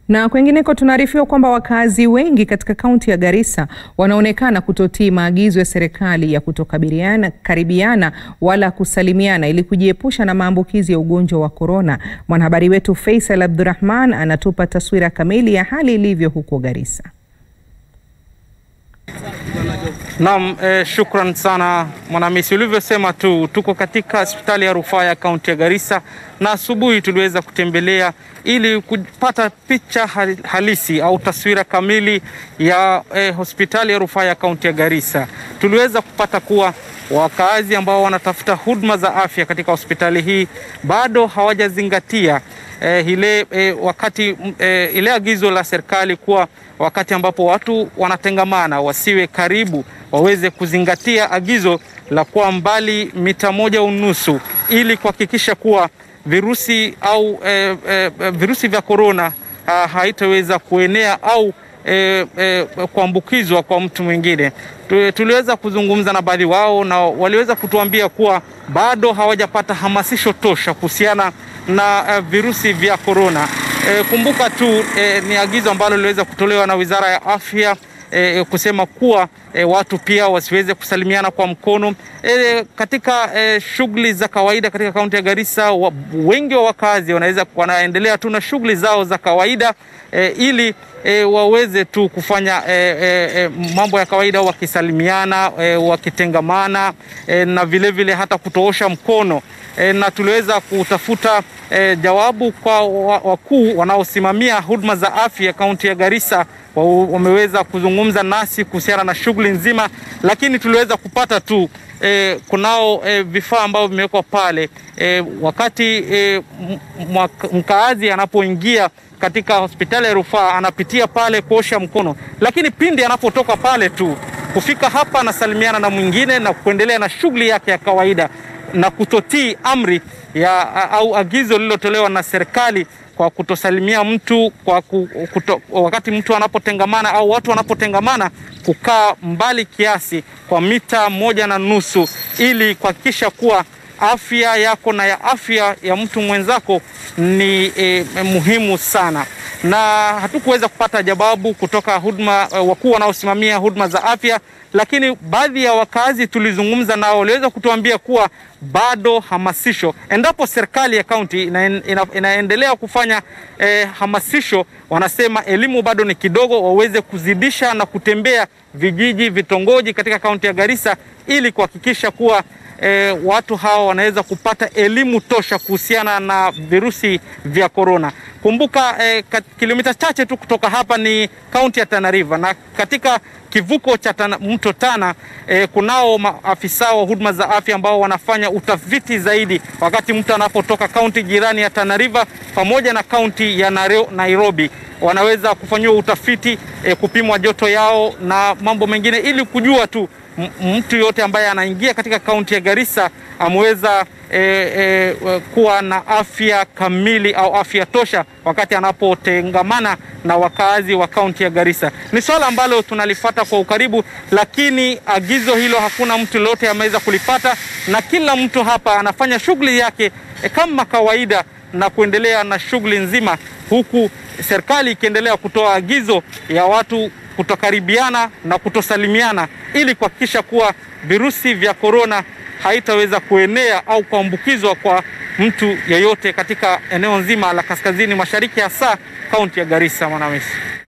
Na kwengineko tunaarifiwa kwamba wakazi wengi katika kaunti ya Garissa wanaonekana kutotii maagizo ya serikali ya kutokaribiana karibiana wala kusalimiana ili kujiepusha na maambukizi ya ugonjwa wa korona. Mwanahabari wetu Faisal Abdurrahman anatupa taswira kamili ya hali ilivyo huko Garissa. Naam, eh, shukran sana Mwanamisi. Ulivyosema tu, tuko katika hospitali ya rufaa ya kaunti ya Garissa na asubuhi tuliweza kutembelea ili kupata picha halisi au taswira kamili ya eh, hospitali ya rufaa ya kaunti ya Garissa. Tuliweza kupata kuwa wakaazi ambao wanatafuta huduma za afya katika hospitali hii bado hawajazingatia eh, ile eh, wakati eh, ile agizo la serikali kuwa wakati ambapo watu wanatengamana wasiwe karibu, waweze kuzingatia agizo la kuwa mbali mita moja unusu ili kuhakikisha kuwa virusi au eh, eh, virusi vya korona ah, haitaweza kuenea au eh, eh, kuambukizwa kwa mtu mwingine. Tuliweza kuzungumza na baadhi wao na waliweza kutuambia kuwa bado hawajapata hamasisho tosha kuhusiana na uh, virusi vya korona. E, kumbuka tu e, ni agizo ambalo liliweza kutolewa na Wizara ya Afya e, kusema kuwa e, watu pia wasiweze kusalimiana kwa mkono e, katika e, shughuli za kawaida katika kaunti ya Garissa wa, wengi wa wakazi wanaweza wanaendelea tu na shughuli zao za kawaida e, ili e, waweze tu kufanya e, e, mambo ya kawaida wakisalimiana e, wakitengamana e, na vilevile vile hata kutoosha mkono e, na tuliweza kutafuta e, jawabu kwa wakuu wanaosimamia huduma za afya kaunti ya Garissa. Wameweza kuzungumza nasi kuhusiana na shughuli nzima, lakini tuliweza kupata tu e, kunao e, vifaa ambavyo vimewekwa pale e, wakati e, mkaazi anapoingia katika hospitali ya rufaa anapitia pale kuosha mkono, lakini pindi anapotoka pale tu kufika hapa anasalimiana na mwingine na kuendelea na shughuli yake ya kawaida na kutotii amri ya au agizo lililotolewa na serikali kwa kutosalimia mtu kwa kuto, wakati mtu anapotengamana au watu wanapotengamana kukaa mbali kiasi kwa mita moja na nusu ili kuhakikisha kuwa afya yako na ya afya ya mtu mwenzako ni eh, muhimu sana na hatukuweza kupata jawabu kutoka huduma wakuu wanaosimamia huduma za afya, lakini baadhi ya wakazi tulizungumza nao waliweza kutuambia kuwa bado hamasisho, endapo serikali ya kaunti ina, ina, inaendelea kufanya eh, hamasisho, wanasema elimu bado ni kidogo, waweze kuzidisha na kutembea vijiji, vitongoji katika kaunti ya Garissa ili kuhakikisha kuwa E, watu hawa wanaweza kupata elimu tosha kuhusiana na virusi vya korona. Kumbuka e, kilomita chache tu kutoka hapa ni kaunti ya Tana River, na katika kivuko cha tana, mto Tana e, kunao maafisa wa huduma za afya ambao wanafanya utafiti zaidi wakati mtu anapotoka kaunti jirani ya Tana River pamoja na kaunti ya Nairobi wanaweza kufanyiwa utafiti e, kupimwa joto yao na mambo mengine ili kujua tu mtu yote ambaye anaingia katika kaunti ya Garissa ameweza e, e, kuwa na afya kamili au afya tosha wakati anapotengamana na wakazi wa kaunti ya Garissa. Ni swala ambalo tunalifuata kwa ukaribu, lakini agizo hilo hakuna mtu yoyote ameweza kulipata, na kila mtu hapa anafanya shughuli yake e, kama kawaida na kuendelea na shughuli nzima, huku serikali ikiendelea kutoa agizo ya watu kutokaribiana na kutosalimiana ili kuhakikisha kuwa virusi vya korona haitaweza kuenea au kuambukizwa kwa mtu yeyote katika eneo nzima la kaskazini mashariki, hasa kaunti ya Garissa. Mwanamisi.